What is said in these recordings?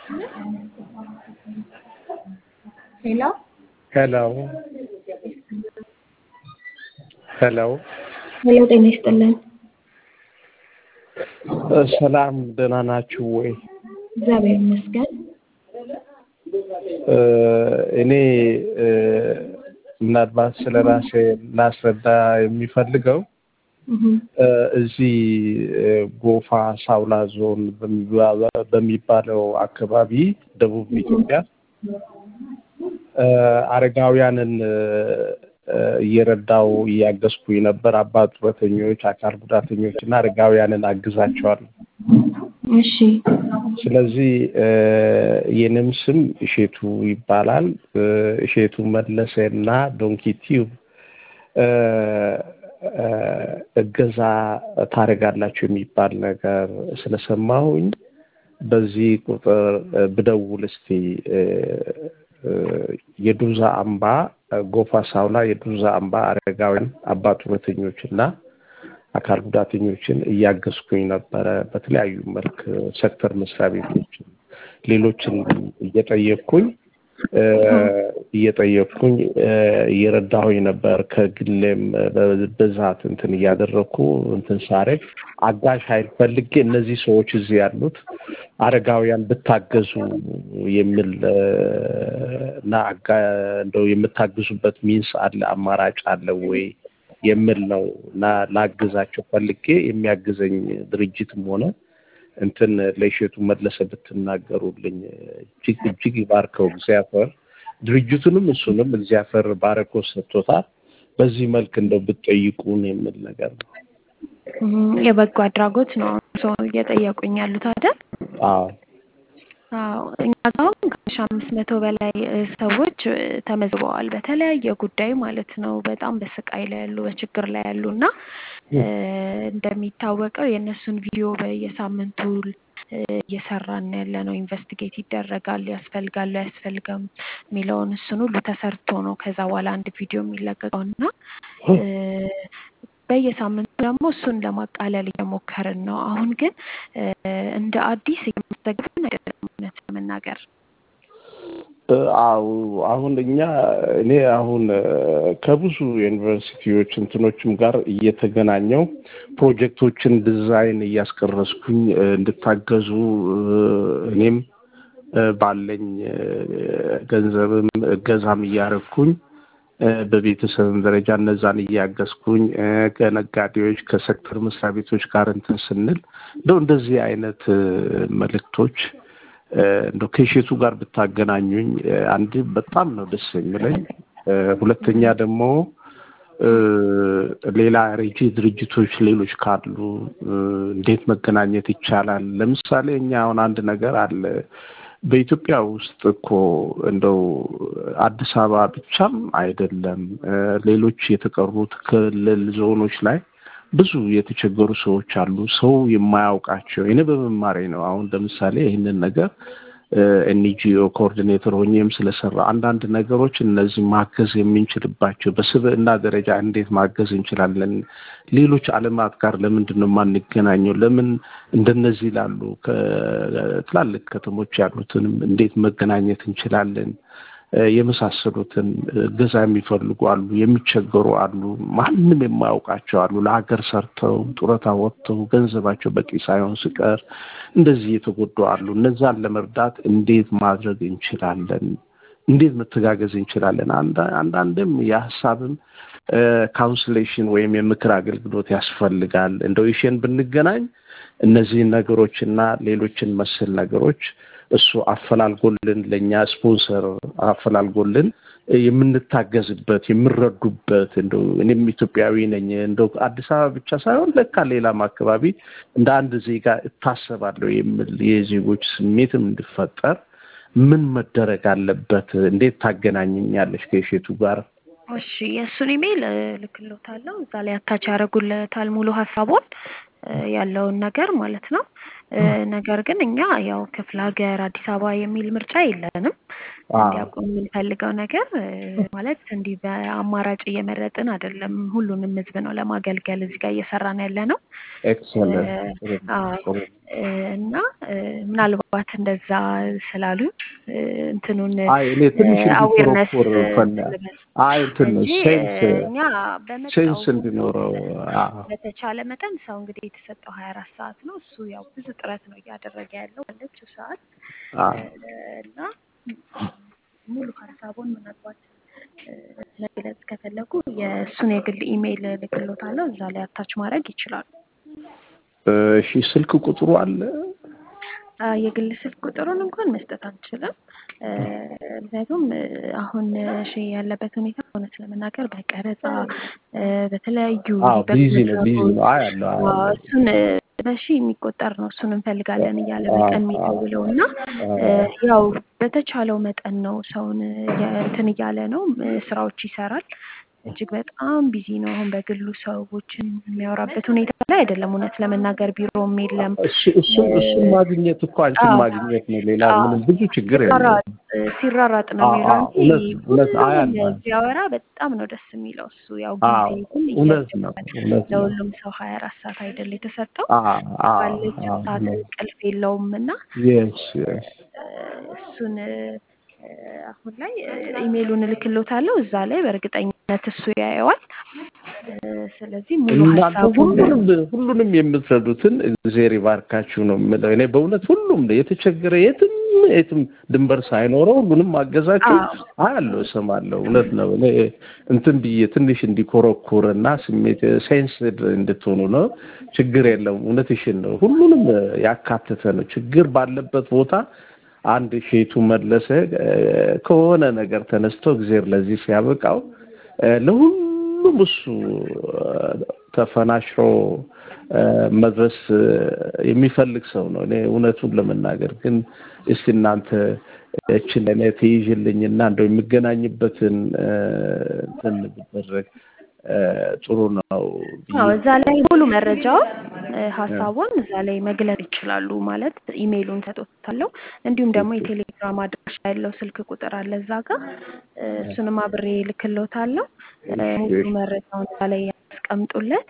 ሄሎ ሄሎ ሄሎ ሄሎ፣ ጤና ይስጥልን። ሰላም ደህና ናችሁ ወይ? እግዚአብሔር ይመስገን። እኔ ምናልባት ስለ ራሴ ላስረዳ የሚፈልገው እዚህ ጎፋ ሳውላ ዞን በሚባለው አካባቢ ደቡብ ኢትዮጵያ አረጋውያንን እየረዳው እያገዝኩኝ ነበር። አባት ጡረተኞች፣ አካል ጉዳተኞች እና አረጋውያንን አግዛቸዋለሁ። እሺ ስለዚህ የኔም ስም እሼቱ ይባላል። እሼቱ መለሰ እና ዶንኪ ቲዩብ እገዛ ታደርጋላችሁ የሚባል ነገር ስለሰማሁኝ በዚህ ቁጥር ብደውል እስቲ የዱርዛ አምባ ጎፋ ሳውላ የዱርዛ አምባ አረጋውያን አባ ጡረተኞች እና አካል ጉዳተኞችን እያገዝኩኝ ነበረ። በተለያዩ መልክ ሴክተር መስሪያ ቤቶችን ሌሎችን እየጠየቅኩኝ እየጠየቅኩኝ እየረዳሁኝ ነበር። ከግሌም በብዛት እንትን እያደረግኩ እንትን ሳረግ አጋዥ ኃይል ፈልጌ እነዚህ ሰዎች እዚህ ያሉት አረጋውያን ብታገዙ የሚል እና እንደው የምታግዙበት ሚንስ አለ አማራጭ አለ ወይ የሚል ነው እና ላግዛቸው ፈልጌ የሚያግዘኝ ድርጅትም ሆነ እንትን ለእሸቱ መለሰ ብትናገሩልኝ እጅግ እጅግ ይባርከው እግዚአብሔር። ድርጅቱንም እሱንም እግዚአብሔር ባረኮ ሰጥቶታል። በዚህ መልክ እንደው ብትጠይቁን የሚል ነገር ነው። የበጎ አድራጎት ነው ሰው እየጠየቁኝ ያሉት አይደል? አዎ አዎ እኛ ጋር አሁን ከሺህ አምስት መቶ በላይ ሰዎች ተመዝግበዋል በተለያየ ጉዳይ ማለት ነው። በጣም በስቃይ ላይ ያሉ በችግር ላይ ያሉ እና እንደሚታወቀው የእነሱን ቪዲዮ በየሳምንቱ እየሰራን ያለ ነው። ኢንቨስቲጌት ይደረጋል፣ ያስፈልጋል አያስፈልግም የሚለውን እሱን ሁሉ ተሰርቶ ነው ከዛ በኋላ አንድ ቪዲዮ የሚለቀቀው እና በየሳምንቱ ደግሞ እሱን ለማቃለል እየሞከርን ነው። አሁን ግን እንደ አዲስ እየመዘገብን አይደለም እውነት ለመናገር አው አሁን እኛ እኔ አሁን ከብዙ ዩኒቨርሲቲዎች እንትኖችም ጋር እየተገናኘው ፕሮጀክቶችን ዲዛይን እያስቀረስኩኝ እንድታገዙ እኔም ባለኝ ገንዘብም እገዛም እያረግኩኝ በቤተሰብም ደረጃ እነዛን እያገዝኩኝ ከነጋዴዎች ከሴክተር መስሪያ ቤቶች ጋር እንትን ስንል እንደው እንደዚህ አይነት መልእክቶች እንደው ከሼቱ ጋር ብታገናኙኝ አንድ በጣም ነው ደስ የሚለኝ። ሁለተኛ ደግሞ ሌላ ሬጂ ድርጅቶች ሌሎች ካሉ እንዴት መገናኘት ይቻላል? ለምሳሌ እኛ አሁን አንድ ነገር አለ በኢትዮጵያ ውስጥ እኮ እንደው አዲስ አበባ ብቻም አይደለም ሌሎች የተቀሩት ክልል ዞኖች ላይ ብዙ የተቸገሩ ሰዎች አሉ። ሰው የማያውቃቸው እኔ በመማሬ ነው። አሁን ለምሳሌ ይህንን ነገር ኤንጂኦ ኮኦርዲኔተር ሆኜም ስለሰራ አንዳንድ ነገሮች እነዚህ ማገዝ የምንችልባቸው በስብዕና ደረጃ እንዴት ማገዝ እንችላለን? ሌሎች ዓለማት ጋር ለምንድን ነው የማንገናኘው? ለምን እንደነዚህ ላሉ ትላልቅ ከተሞች ያሉትንም እንዴት መገናኘት እንችላለን? የመሳሰሉትን እገዛ የሚፈልጉ አሉ፣ የሚቸገሩ አሉ፣ ማንም የማያውቃቸው አሉ። ለሀገር ሰርተው ጡረታ ወጥተው ገንዘባቸው በቂ ሳይሆን ሲቀር እንደዚህ የተጎዱ አሉ። እነዛን ለመርዳት እንዴት ማድረግ እንችላለን? እንዴት መተጋገዝ እንችላለን? አንዳንድም የሀሳብም ካውንስሌሽን ወይም የምክር አገልግሎት ያስፈልጋል። እንደው ይሽን ብንገናኝ እነዚህን ነገሮችና ሌሎችን መሰል ነገሮች እሱ አፈላልጎልን ለእኛ ስፖንሰር አፈላልጎልን የምንታገዝበት የምንረዱበት እንደው እኔም ኢትዮጵያዊ ነኝ እንደው አዲስ አበባ ብቻ ሳይሆን ለካ ሌላም አካባቢ እንደ አንድ ዜጋ እታሰባለሁ የሚል የዜጎች ስሜትም እንዲፈጠር ምን መደረግ አለበት? እንዴት ታገናኘኛለች ከሼቱ ጋር? እሺ የእሱን ኢሜይል እልክልዎታለሁ። እዛ ላይ አታች ያደርጉለታል ሙሉ ሀሳቡን ያለውን ነገር ማለት ነው። ነገር ግን እኛ ያው ክፍለ ሀገር አዲስ አበባ የሚል ምርጫ የለንም። እንዲያውቁ የምንፈልገው ነገር ማለት እንዲህ በአማራጭ እየመረጥን አይደለም። ሁሉንም ህዝብ ነው ለማገልገል እዚህ ጋር እየሰራን ያለ ነው። እና ምናልባት እንደዛ ስላሉ እንትኑን አዌርነስ አይ እንትን ሴንስ እኛ ሴንስ እንዲኖረው በተቻለ መጠን ሰው እንግዲህ የተሰጠው ሀያ አራት ሰዓት ነው። እሱ ያው ብዙ ጥረት ነው እያደረገ ያለው ባለችው ሰዓት እና ሙሉ ሀሳቡን ምናልባት መግለጽ ከፈለጉ የእሱን የግል ኢሜይል ልክሎታለሁ። እዛ ላይ አታች ማድረግ ይችላሉ። እሺ ስልክ ቁጥሩ አለ? የግል ስልክ ቁጥሩን እንኳን መስጠት አንችልም። ምክንያቱም አሁን እሺ ያለበት ሁኔታ እውነት ለመናገር በቀረጻ በተለያዩ ቢዚ ነው ቢዚ ነው አያለሁ እሱን በሺ የሚቆጠር ነው እሱን እንፈልጋለን እያለ በቀን የሚደውለው እና ያው በተቻለው መጠን ነው ሰውን እንትን እያለ ነው ስራዎች ይሰራል። እጅግ በጣም ቢዚ ነው። አሁን በግሉ ሰዎችን የሚያወራበት ሁኔታ ላይ አይደለም። እውነት ለመናገር ቢሮም የለም። እሱን እሱን ማግኘት እኮ አንቺን ማግኘት ነው። ሌላ ምንም ብዙ ችግር የለም። ሲራራጥ ነው የሚለው እንጂ ሲያወራ በጣም ነው ደስ የሚለው። እሱ ያው ጊዜ ግን እውነት ነው ለሁሉም ሰው ሀያ አራት ሰዓት አይደል የተሰጠው ባለችው ሰዓት እንቅልፍ የለውም እና እሱን አሁን ላይ ኢሜይሉን እልክሎታለሁ። እዛ ላይ በእርግጠኝነት እሱ ያየዋል። ስለዚህ ሙሉ ሀሳቡ ሁሉንም ሁሉንም የምትረዱትን እግዜር ይባርካችሁ ነው የምለው። እኔ በእውነት ሁሉም የተቸገረ የትም የትም ድንበር ሳይኖረው ሁሉንም ማገዛችሁ አያለሁ፣ እሰማለሁ። እውነት ነው። እኔ እንትን ብዬ ትንሽ እንዲኮረኩር እና ስሜት ሴንስድ እንድትሆኑ ነው። ችግር የለም። እውነትሽን ነው። ሁሉንም ያካተተ ነው። ችግር ባለበት ቦታ አንድ ሼቱ መለሰ ከሆነ ነገር ተነስቶ እግዜር ለዚህ ሲያበቃው ለሁሉም እሱ ተፈናሽሮ መድረስ የሚፈልግ ሰው ነው። እኔ እውነቱን ለመናገር ግን እስቲ እናንተ እችን ለእኔ ትይዥልኝና እንደው የሚገናኝበትን እንትን ብደረግ ጥሩ ነው። አዎ እዛ ላይ ሙሉ መረጃውን ሀሳቡን እዛ ላይ መግለጽ ይችላሉ። ማለት ኢሜይሉን ሰጥቶታለሁ። እንዲሁም ደግሞ የቴሌግራም አድራሻ ያለው ስልክ ቁጥር አለ እዛ ጋር እሱንም አብሬ ልክሎታለሁ። ሙሉ መረጃውን እዛ ላይ ያስቀምጡለት።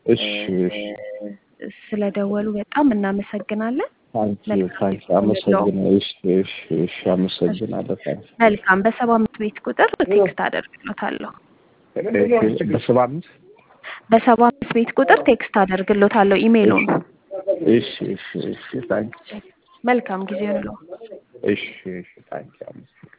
ስለደወሉ በጣም እናመሰግናለን። አመሰግናለሁ። መልካም በሰባ አምስት ቤት ቁጥር ቴክስት አደርግሎታለሁ። በሰባ አምስት በሰባ አምስት ቤት ቁጥር ቴክስት አደርግሎታለሁ ኢሜይሉን። እሺ እሺ እሺ ታንክ መልካም ጊዜ ነው። እሺ እሺ ታንክ